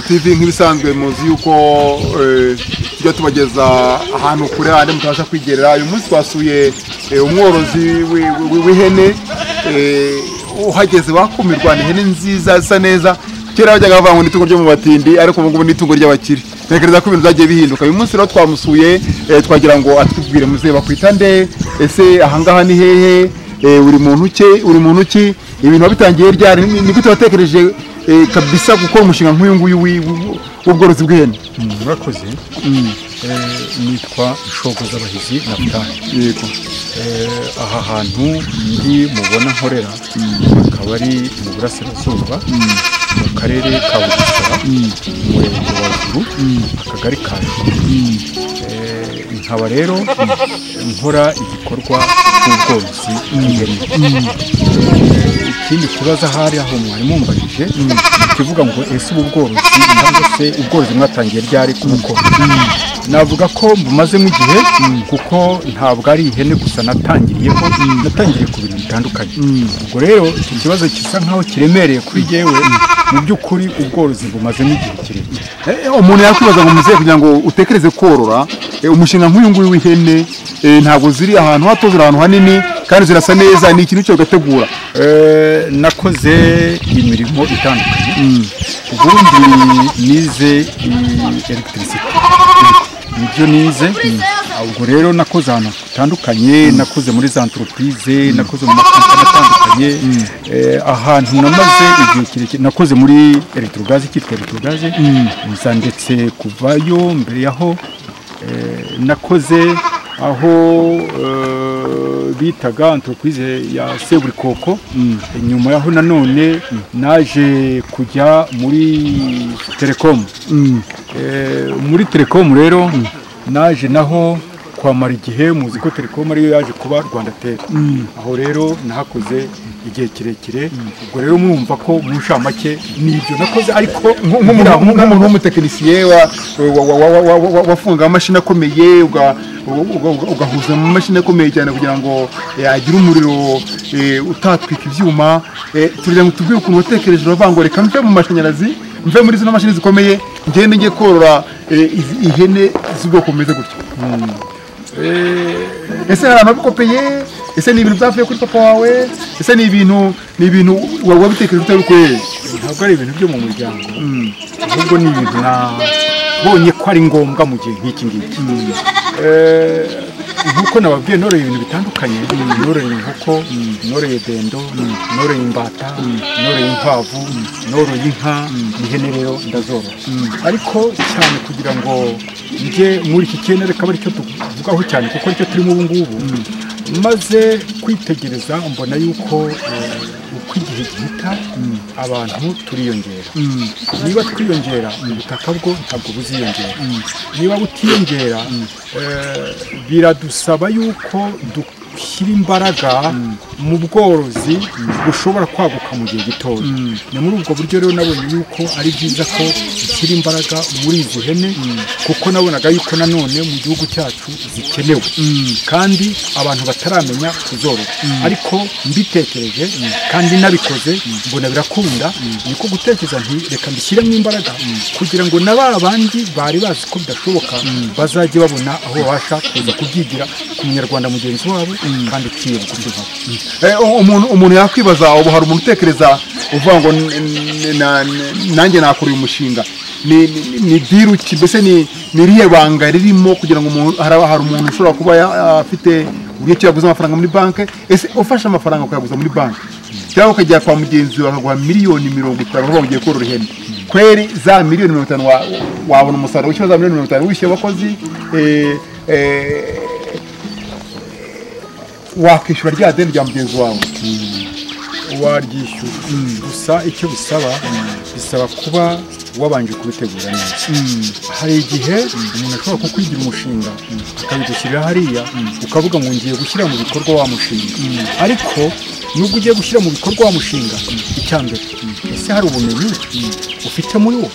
tv nk'ibisanzwe muzi yuko tujya tubageza ahantu kure handi mutabasha kwigerera uyu munsi twasuye umworozi w'ihene uhageze wakumirwa ni ihene nziza zisa neza kera bajyaga bavuga ngo ni itungo ryo mu batindi ariko ubu ngubu ni itungo ry'abakire ntekereza ko ibintu byagiye bihinduka uyu munsi rero twamusuye twagira ngo atubwire muzehe bakwita nde ese ahangaha ni hehe uri muntu ki uri muntu ki ibintu wabitangiye ryari ni gute watekereje kabisa gukora umushinga nk'uyu nguyu w'ubworozi bw'ihene murakoze nitwa shoko z'abahizi na butani yego aha hantu ndi mubona nkorera akaba ari mu burasirazuba mu karere ka bugesera umurenge wa ruguru akagari ka nkaba rero nkora igikorwa cy'ubworozi bw'ihene ikindi kibazo ahari aho mwari mumbajije kivuga ngo ese ubu bworozi cyangwa se ubworozi mwatangiye ryari kuko navuga ko bumazemo igihe kuko ntabwo ari ihene gusa natangiriyeho natangiriye ku bintu bitandukanye ubwo rero iki kibazo gisa nkaho kiremereye kuri jyewe mu by'ukuri ubworozi bumazemo igihe kirekire umuntu yakwibaza ngo muzehe kugira ngo utekereze korora umushinga nk'uyu nguyu w'ihene ntabwo ziri ahantu hato ziri ahantu hanini kandi zirasa neza ni ikintu cyo ugategura nakoze imirimo itandukanye ubundi nize elegitirisite nibyo nize ubwo rero nakoze ahantu hatandukanye nakoze muri za antoropurize nakoze mu makampani atandukanye ahantu namaze igihe kirekire nakoze muri elegitorogaze cyitwa elegitorogaze nza ndetse kuvayo mbere yaho nakoze aho bitaga antoropurize ya seburikoko nyuma yaho nanone naje kujya muri telekomu muri telekomu rero naje naho kwamara igihe muzi ko telekomu ariyo yaje kuba rwanda teri aho rero nahakoze igihe kirekire ubwo rero mwumva ko mu nshamake ni ibyo nakoze ariko nk'umuntu w'umutekinisiye wafunga amamashini akomeye ugahuza mu mashini akomeye cyane kugira ngo agire umuriro utatwika ibyuma tugira ngo tubwire ukuntu watekereje uravuga ngo reka mve mu mashanyarazi mve muri zino mashini zikomeye ngende njye korora ihene z'ubwoko bumeze gutya ese hari abantu babikopeye ese ni ibintu byavuye kuri papa wawe ese ni ibintu ni ibintu wabitekereje utari ukwereye ntabwo ari ibintu byo mu muryango ahubwo ni ibintu nabonye ko ari ngombwa mu gihe nk'iki ngiki nk'uko nababwiye noreye ibintu bitandukanye noreye inkoko noreye dendo noreye imbata noreye inkwavu noreye inka ihene rero ndazorora ariko cyane kugira ngo njye muri iki cyenda reka ari cyo tuvugaho cyane kuko aricyo turimo ubu ngubu maze kwitegereza mbona yuko uko igihe gihita abantu turiyongera niba twiyongera ubutaka bwo ntabwo buziyongera niba butiyongera biradusaba yuko dushyira imbaraga mu bworozi bushobora kwaguka mu gihe gitoya ni muri ubwo buryo rero nabonye yuko ari byiza ko dushyira imbaraga muri izi hene kuko nabonaga yuko nanone mu gihugu cyacu zikenewe kandi abantu bataramenya kuzorora ariko mbitekereje kandi nabikoze mbona birakunda niko gutekereza nti reka mbishyiremo imbaraga kugira ngo na ba bandi bari bazi ko bidashoboka bazajye babona aho babasha kuza kubyigira ku munyarwanda mugenzi wabo kandi ukiyunga umuntu umuntu yakwibaza ubu hari umuntu utekereza uvuga ngo nanjye nakora uyu mushinga ni diru ki mbese ni iriya banga ririmo kugira ngo hari umuntu ushobora kuba afite uburyo yaguza amafaranga muri banki ese ufashe amafaranga ukayaguza muri banki cyangwa ukajya kwa mugenzi wawe bakaguha miliyoni mirongo itanu uvuga ngo ugiye korora ihene kweri za miliyoni mirongo itanu wabona umusaruro wishyura za miliyoni mirongo itanu wishyuye abakozi wakwishyura rya deni rya mugenzi wawe waryishyura gusa icyo bisaba bisaba kuba wabanje kubitegura neza hari igihe umuntu ashobora kukwigira umushinga akabigushyirira hariya ukavuga ngo ngiye gushyira mu bikorwa wa mushinga ariko nubwo ugiye gushyira mu bikorwa wa mushinga icya mbere ese hari ubumenyi ufite muri wo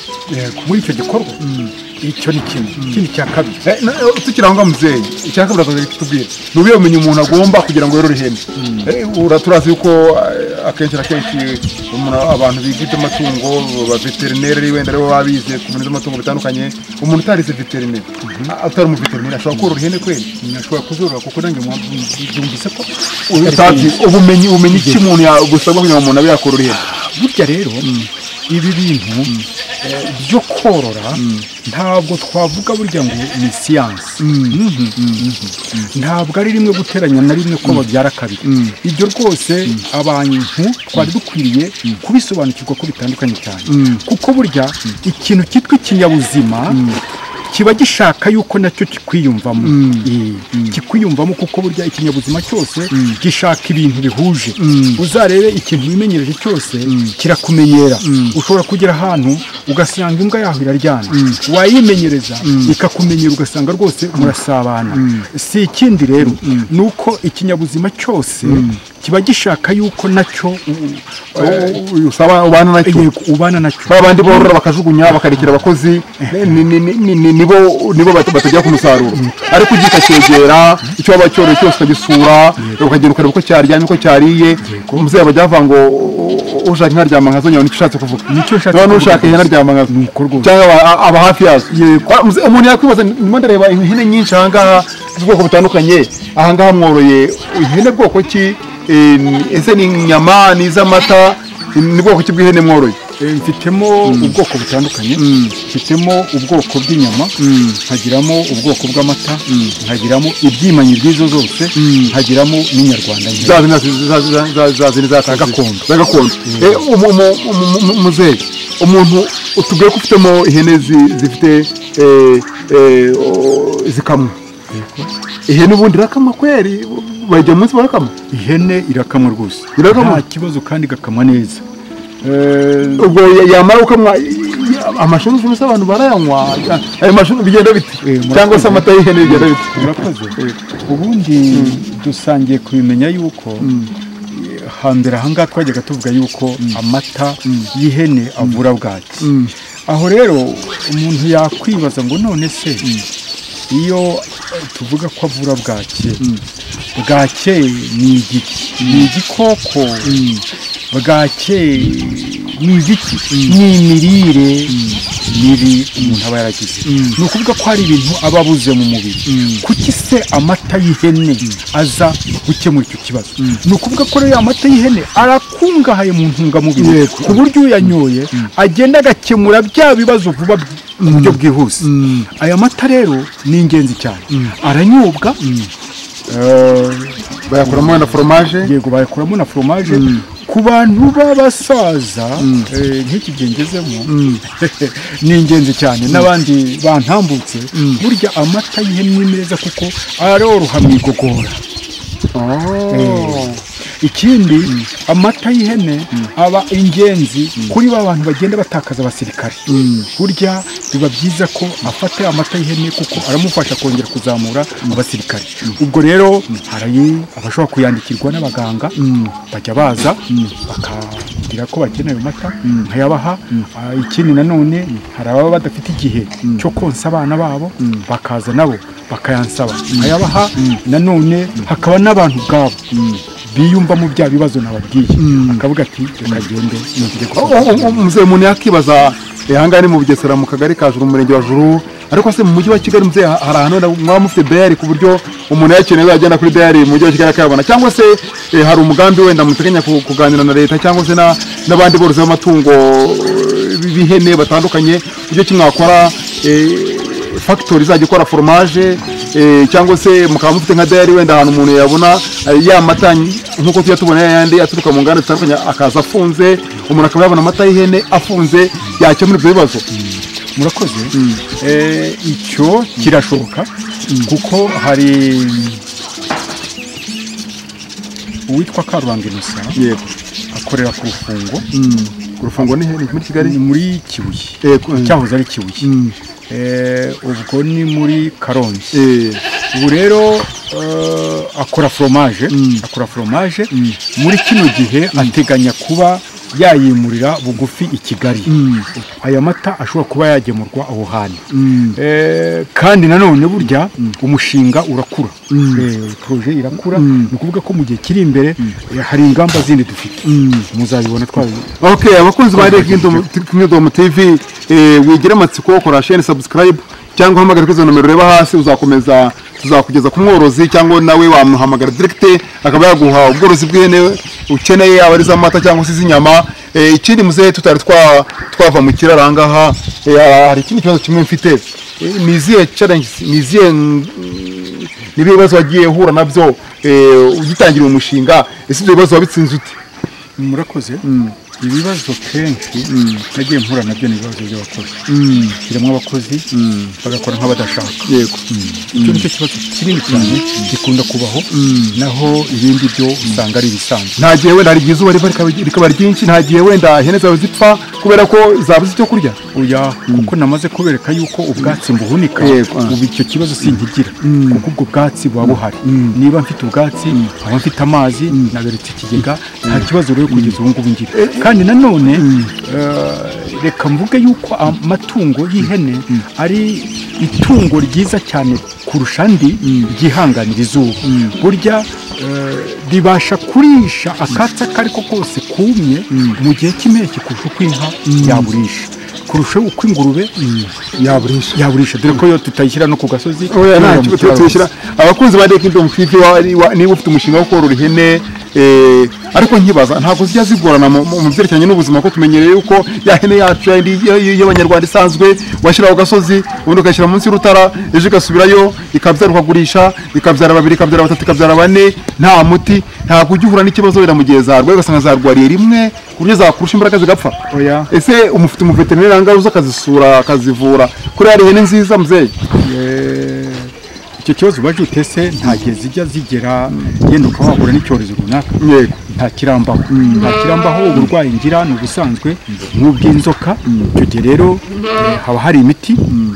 muri icyo gikorwa icyo ni kimwe ikindi cya kabiri tukiri aho ngaho muzeyi icya kabiri akazajya kitubwira ni ubuhe bumenyi umuntu agomba kugira ngo yorore ihene turazi yuko akenshi na kenshi umuntu abantu biga iby'amatungo ba veterineri ari wenda aribo baba bize ku bintu by'amatungo bitandukanye umuntu utarize veterineri atari umuveterineri ashobora korora ihene kweli nashobora kuzorora kuko nanjye mwumvise ko utazi ubumenyi ubumenyi iki umuntu yagusabwa kugira ngo umuntu abe yakorora ihene burya rero ibi bintu eh, byo korora ntabwo twavuga burya ngo ni siyansi ntabwo ari rimwe guteranya na rimwe ko babyara kabiri ibyo rwose abantu twari dukwiriye kubisobanukirwa ko bitandukanye cyane kuko burya ikintu cyitwa ikinyabuzima kiba gishaka yuko nacyo kikwiyumvamo Eh, kikwiyumvamo kuko burya ikinyabuzima cyose gishaka ibintu bihuje uzarebe ikintu wimenyereje cyose kirakumenyera ushobora kugera ahantu ugasanga imbwa yaho iraryana wayimenyereza ikakumenyera ugasanga rwose murasabana si ikindi rero ni uko ikinyabuzima cyose kiba gishaka yuko nacyo u- u- usaba ubana nacyo yego, ubana nacyo ba bandi borora bakajugunya bakarekera abakozi ni- ni- ni- ni- ni- nibo nibo bat- batagera ku musaruro ariko ugiye ukacyegera icyo waba cyoroye cyose ukagisura ukagenda ukareba uko cyaryamye uko cyariye umubyeyi abajya bavuga ngo "U- ushaka inka aryama nkazo nyabona icyo ushatse kuvuga Nicyo nshatse Niba kuvuga n'ushaka ihene aryama nkazo Nuko rwose. cyangwa aba- aba hafi yazo Kwa- muze- umuntu yakwibaza ndimo ndareba ihene nyinshi ahangaha z'ubwoko butandukanye ahangaha mworoye ihene bwoko ki Eh, ni- ese ni inyama ni iz'amata ni bwoko ki bw'ihene mworoye Eh, mfitemo ubwoko butandukanye mfitemo ubwoko bw'inyama nkagiramo ubwoko bw'amata nkagiramo ibyimanyi by'izo zose nkagiramo n'inyarwanda nke za zina za- za- za- za zina za gakondo. za gakondo Eh, umu- umu- umu- umu- muzehe umuntu utubwire ko ufitemo ihene zi- zifite eh, eh, o- zikamwa ihene ubundi irakamwa kweri bajya munsi barakama ihene irakamwa rwose Irakamwa? nta kibazo kandi igakamwa neza Eh, ubwo ya- yamara gukamwa amashanyarazi gusa abantu barayanywa ayo mashanyarazi bigenda Eh, bite murakoze. cyangwa se amata y'ihene bigenda bite urakoze ubundi dusangiye kubimenya yuko hambere ahangaha twajyaga tuvuga yuko amata y'ihene avura bwaki aho rero umuntu yakwibaza ngo none se iyo eh, tuvuga ko avura bwake bwake ni igiki ni igikoko bwake ni igiki ni imirire mibi umuntu aba yaragize ni ukuvuga ko hari ibintu aba abuze mu mubiri kuki se amata y'ihene aza gukemura icyo kibazo ni ukuvuga ko rero amata y'ihene arakungahaye mu ntungamubiri Yego. ku buryo uyanyoye agenda agakemura bya bibazo vuba mu buryo bwihuse aya mata rero ni ingenzi cyane aranyobwa Eh, bayakuramo na foromaje yego bayakuramo na foromaje ku bantu b'abasaza eh, nk'iki gihe ngezemo ni ingenzi cyane n'abandi bantambutse burya amata y'ihene ni meza kuko aroroha mu igogora ikindi amata y'ihene aba ingenzi kuri ba bantu bagenda batakaza abasirikare burya biba byiza ko afata amata y'ihene kuko aramufasha kongera kuzamura abasirikare ubwo rero hari abashobora kuyandikirwa n'abaganga bajya baza bakabwira ko bakeneye ayo mata nkayabaha Ah, ikindi nanone hari ababa badafite igihe cyo konsa abana babo bakaza nabo bakayansaba nkayabaha nanone hakaba n'abantu ubwabo biyumvamo bya bibazo nababwiye akavuga ati reka gende nongere gukora." umuzehe umuntu yakibaza eh, ahangaha ni mu bugesera mu kagari ka juru mu murenge wa juru ariko se mu mujyi wa kigali muzehe ha- hari ahantu wenda mwaba mufite dayari ku buryo umuntu yakeneye yagenda kuri dayari mu mujyi wa kigali akayabona cyangwa se eh, hari umugambi wenda muteganya ku- kuganira na leta cyangwa se na- n'abandi borozi b'amatungo eh, b'ihene batandukanye uburyo ki mwakora eh, fagitori izajya ikora foromaje eh, cyangwa se mukaba mufite nka dayari wenda ahantu umuntu yabona eh, ya mata nk'uko tujya tubona yayandi aturuka mu nganda zitandukanye akaza afunze umuntu akaba yabona amata y'ihene afunze yakemura ibyo bibazo murakoze Eh, icyo kirashoboka kuko hari uwitwa karubanga inusa yego akorera ku rufungo ku rufungo ni ihene muri kigali ni muri kibuye Yego, eh. cyahoze ari kibuye Eh, ubwo ni muri karongi Eh, ubu rero eh, akora foromaje akora foromaje muri kino gihe ateganya kuba yayimurira bugufi i kigali aya mata ashobora kuba yagemurwa aho hantu Eh, kandi nanone burya umushinga urakura Eh, poroje irakura ni ukuvuga ko mu gihe kiri imbere eh, hari ingamba zindi dufite muzabibona twabi okay abakunzi ba Kingdom Kingdom TV eh, wigira amatsiko kora share subscribe cyangwa uhamagara kuri izo nomero ureba hasi uzakomeza tuzakugeza ku mworozi cyangwa nawe wamuhamagara direct akaba yaguha ubworozi bw'ihene ukeneye yaba ari iz'amata cyangwa se iz'inyama Eh, ikindi muzehe tutari twa twava mu kiraro aha ngaha eh, hari ikindi kibazo kimwe mfite Eh, ni izihe challenges ni izihe mm, nibihe bibazo wagiye uhura nabyo eh, ugitangira uyu mushinga ese ibyo bibazo wabitsinze ute murakoze ibibazo kenshi nagiye mpura nabyo ni ibibazo by'abakozi kirimo abakozi bagakora nk'abadashaka yego icyo ni cyo kibazo kinini cyane gikunda kubaho naho ibindi byo usanga ari ibisanzwe nta gihe wenda hari igihe izuba riva rikaba- rikaba ryinshi nta gihe wenda ihene zawe zipfa kubera ko zabuze icyo kurya oya kuko namaze kubereka yuko ubwatsi mbuhunika Yego. ubu icyo kibazo sinkigira kuko ubwo bwatsi buba buhari niba mfite ubwatsi nkaba mfite amazi naberetse ikigega nta kibazo rero kugeza ubu ngubu ngira kandi nanone eh, reka mvuge yuko amatungo y'ihene ari itungo ryiza cyane kurusha andi ryihanganira izuba burya eh, ribasha kurisha akatsi ako ari ko kose kumye mu gihe cy'impeshyi kurusha uko inka yaburisha kurusha uko ingurube yaburisha yaburisha dore ko yo tutayishyira no ku gasozi oya nta kubera mu kibazo kiraro tuyishyira abakunzi ba Kingdom TV wari- wa- niba ufite umushinga wo korora ihene eh, ariko nkibaza ntabwo zijya zigorana mu- mu mu byerekeranye n'ubuzima ko tumenyereye yuko ya hene yacu yayindi y- y- y'abanyarwanda isanzwe washyira ku gasozi ubundi ukayishyira munsi y'urutara ejo igasubirayo ikabyara ukagurisha ikabyara babiri ikabyara batatu ikabyara bane nta muti ntabwo ujya uhura n'ikibazo wenda mu gihe zarwaye ugasanga zarwariye rimwe ku buryo zakurusha imbaraga zigapfa Oya. ese umufite umuveterineri aha ngaha uza akazisura akazivura kuri hari ihene nziza muzehe Eh, icyo kibazo ubaje utese ntagihe zijya zigera yenda ukaba wahura n'icyorezo runaka yego nta kirambaho nta kirambaho uburwayi ngira ni ubusanzwe nk'ubw'inzoka icyo gihe rero eh, haba hari imiti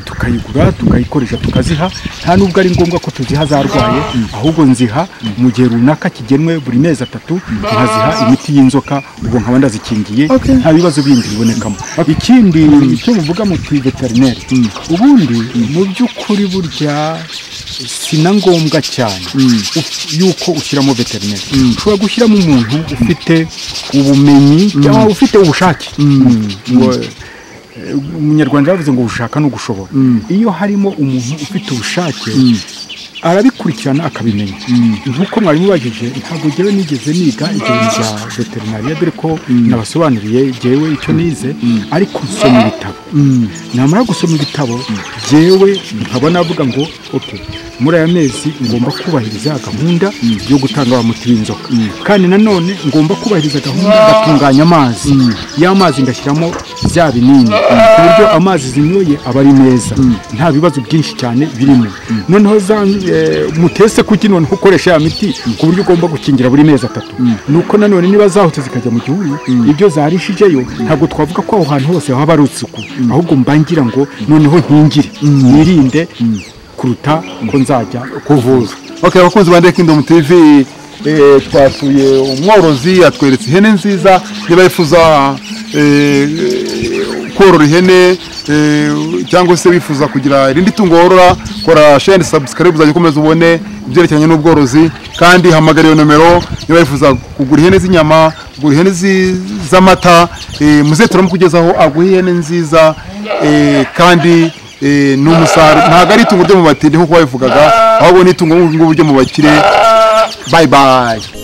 tukayigura tukayikoresha tukaziha nta n'ubwo ari ngombwa ko tuziha zarwaye ahubwo nziha mu gihe runaka kigenwe buri mezi atatu nkaziha imiti y'inzoka ubwo nkaba ndazikingiye Okay. nta bibazo bindi bibonekamo ikindi icyo muvuga muti veterineri ubundi mu by'ukuri burya si na ngombwa cyane uf- yuko ushyiramo veterineri ushobora gushyiramo umuntu ufite ubumenyi cyangwa ufite ubushake Ngo- umunyarwanda yavuze ngo ushaka no gushobora iyo harimo umuntu ufite ubushake arabikurikirana akabimenya nk'uko mwari mubajije ntabwo njyewe nigeze niga ibintu bya veterinariya dore ko nabasobanuriye njyewe icyo nize ariko nsoma ibitabo namara gusoma ibitabo njyewe nkaba navuga ngo oke muri aya mezi ngomba kubahiriza gahunda yo gutanga wa muti w'inzoka kandi nanone ngomba kubahiriza gahunda ngatunganya amazi ya mazi ngashyiramo bya binini ku buryo amazi zinyoye aba ari meza nta bibazo byinshi cyane birimo noneho za eh, mutese kuki noneho ukoresha ya miti ku buryo ugomba gukingira buri mezi atatu nuko nanone niba zahutse zikajya mu gihuru ibyo zarishijeyo ntabwo twavuga ko aho hantu hose haba ari isuku ahubwo mba ngira ngo noneho nkingire nirinde kuruta ko nzajya kuvuza okay abakunzi ba Ndeye Kingdom TV eh, twasuye umworozi yatweretse ihene nziza niba yifuza eh, korora ihene eh, cyangwa se wifuza kugira irindi tungo worora kora share subscribe uzajya ukomeza ubone ibyerekeranye n'ubworozi kandi hamagara iyo nomero niba yifuza kugura ihene z'inyama kugura ihene zi- z'amata eh, muze turamukugezaho aguhe ihene nziza eh, kandi eh, ni umusaruro ntabwo ari itungo ryo mu batindi nk'uko babivugaga ahubwo ni itungo ngubu ryo mu bakire bayi bayi